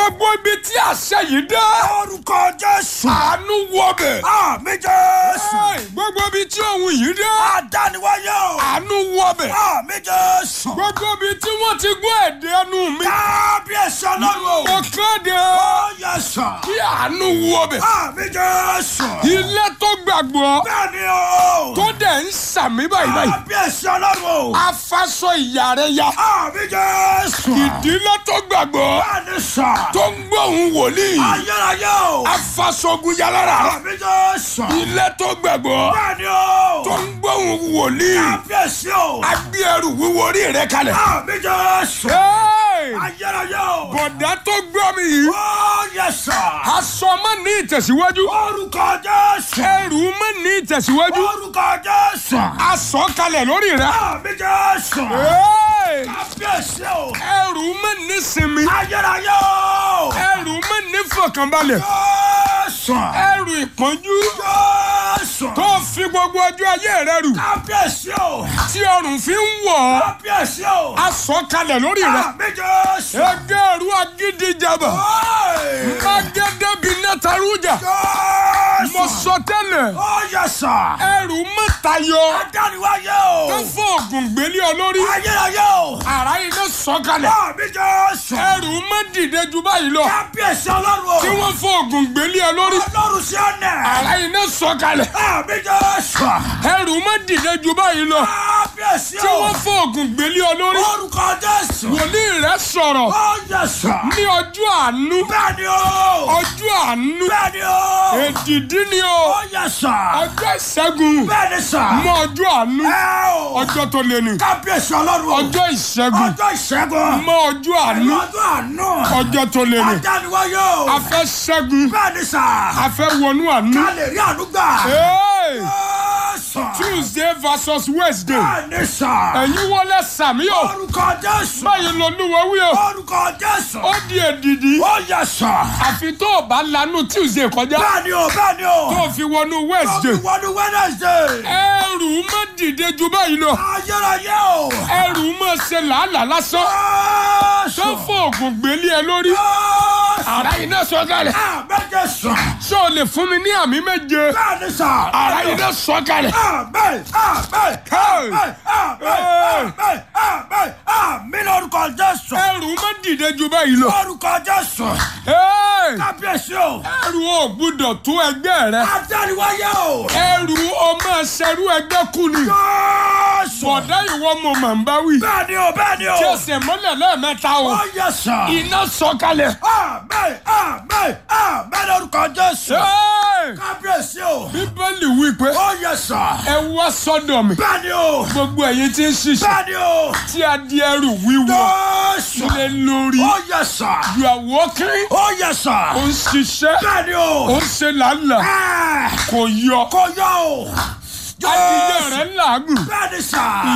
gbogbo ibi tí àṣẹ yìí dé. orúkọ jésù. àánú wọbẹ̀. àmì jésù. gbogbo ibi tí òun yìí dé. àdániwáyé o. àánú wọbẹ̀. àmì jésù. gbogbo ibi tí wọ́n ti gbọ́ èdè ẹnu mi. kábíyèsí ọlọ́run. mo kéde ó yẹ sàn. kí àánú wọbẹ̀. àmì jésù. ilé tó gbàgbọ́ bẹ́ẹ̀ni o. tó dẹ̀ ń sàmì báyìí báyìí. kábíyèsí ọlọ́run. afaṣọ ìyá rẹ ya. àmì jésù. ìdílé tó gbàgbọ́ bẹ́ẹ̀ni sàn. tó ń gbóhùn wòlíì. ayérayé o. afaṣọgun yalára. àmì jésù. ilé tó gbàgbọ́ bẹ́ẹ̀ni o. tó ń gbóhùn wòlíì. kábíyèsí o. agbé ẹrù wíwo orí rẹ kalẹ̀. àmì jésù. Hey! ayérayé o. bọ̀dá tó gbọ́ mi yìí. ó yẹ sàn. aṣọ má ní ìtẹ̀síwájú. orúkọ jésù. ẹrù má ní ìtẹ̀síwájú. orúkọ jésù. aṣọ kalẹ̀ lórí rẹ. àmì jésù. Hey! kábíyèsí o. ẹrù má ní sinmi. ayérayé o. ẹrù má ní fọkànbalẹ̀. jésù. ẹrù ìpọ́njú jésù. tó fi gbogbo ọjọ́ ayé rẹ rù. kábíyèsí o. tí ọrùn fi ń wọ̀ ọ́. kábíyèsí o. aṣọ kalẹ̀ lórí rẹ. àmì jésù. ẹgẹ́rù agídíjàbọ̀. Oi! magede bi nẹ́tàrújà. mo jésù. sọ tẹ́lẹ̀. ó yẹ sàn. ẹrù mẹ́tayọ. adániwáyé o. tó fún ògùn gbélé ọ lórí. ayérayé o. ara iná sọ̀kalẹ̀. àmì jésù. ẹrù má dìde ju báyìí lọ. kábíyèsí ọlọ́run o. tí wọ́n fún ògùn gbélé ọ lórí. ọlọ́run sí ọ̀nà. ara iná sọ̀kalẹ̀. àmì jésù. ẹrù má dìde ju báyìí lọ. kábíyèsí tí o. wọ́n fún ògùn gbélé ọ lórí. orúkọ jésù. wòlíì rẹ sọ̀rọ̀ ó yẹ sàn. ní ọjọ́ àánú. bẹ́ẹ̀ni o. ọjọ́ àánú. bẹ́ẹ̀ni o. èdìdí ni o. ó yẹ sàn. ọjọ́ ìṣẹ́gun. bẹ́ẹ̀ni sàn. mọ ọjọ́ àánú. ẹ o. ọjọ́ tó lé ní. kábíyèsí ọlọ́run o. ọjọ́ ìṣẹ́gun. ọjọ́ ìṣẹ́gun. mọ ọjọ́ àánú. ọjọ́ àánú. ọjọ́ tó lé ní. adániwáyé o. a fẹ́ ṣẹ́gun. bẹ́ẹ̀ni sàn. a fẹ́ wọnú àánú. ká lè rí àánú gbà. Hey! ó sàn. Tuesday versus Wednesday. bẹ́ẹ̀ni sàn. ẹ̀yin wọlé sàmí o. orúkọ jésù. báyìí lolúwa wí o. orúkọ jésù. ó di èdìdí. ó yẹ sàn. àfi tó o bá lanu Tuesday kọjá. bẹ́ẹ̀ni o bẹ́ẹ̀ni o. tó o fi wọnú Wednesday. wọnú wednesday. ẹrù má dìde ju báyìí lọ. ayérayé o. ẹrù má ṣe làálàá lásán. jésù. tó fún ògùn gbélé ẹ lórí. jésù. ara iná sọ̀kalẹ̀. àmẹ́jẹ sàn. ṣé o lè fún mi ní àmì méje. bẹ́ẹ̀ni sàn. ara iná sọ̀kalẹ̀. àmẹ́ àmẹ́ Hey! àmẹ́ àmẹ́ àmẹ́ àmẹ́ àmì lórúkọ jésù. ẹrù má dìde ju báyìí lọ. lórúkọ jésù. Hey! kábíyèsí o. ẹrù ò gbúdọ̀ tó ẹgbẹ́ rẹ. adániwáyé o. ẹrù ọmọ ṣẹrú ẹgbẹ́ kù ni. jésù. bọ̀dá ìwọ mo mà ń bá wí. bẹ́ẹ̀ni o bẹ́ẹ̀ni o. tí o sì mọ́lẹ̀ lẹ́ẹ̀mẹ́ta o. ó yẹ sàn. iná sọ̀kalẹ̀. àmẹ́ àmẹ́ àmẹ́ lórúkọ jésù. Hey! kábíyèsí o. bíbélì wí pé ó yẹ sàn. ẹ wá sọ́dọ̀ mi. bẹ́ẹ̀ni o. gbogbo ẹ̀yin tí ń ṣiṣẹ́ bẹ́ẹ̀ni o. tí a di ẹrù wíwọ jésù. lé lórí. ó yẹ sàn. you are working. ó yẹ sàn. ó ń ṣiṣẹ́. bẹ́ẹ̀ni ó o. ń ṣe làálàá. ẹ̀ kò yọ. kò yọ o. adìyẹ rẹ̀ ń làágùn. bẹ́ẹ̀ni sàn.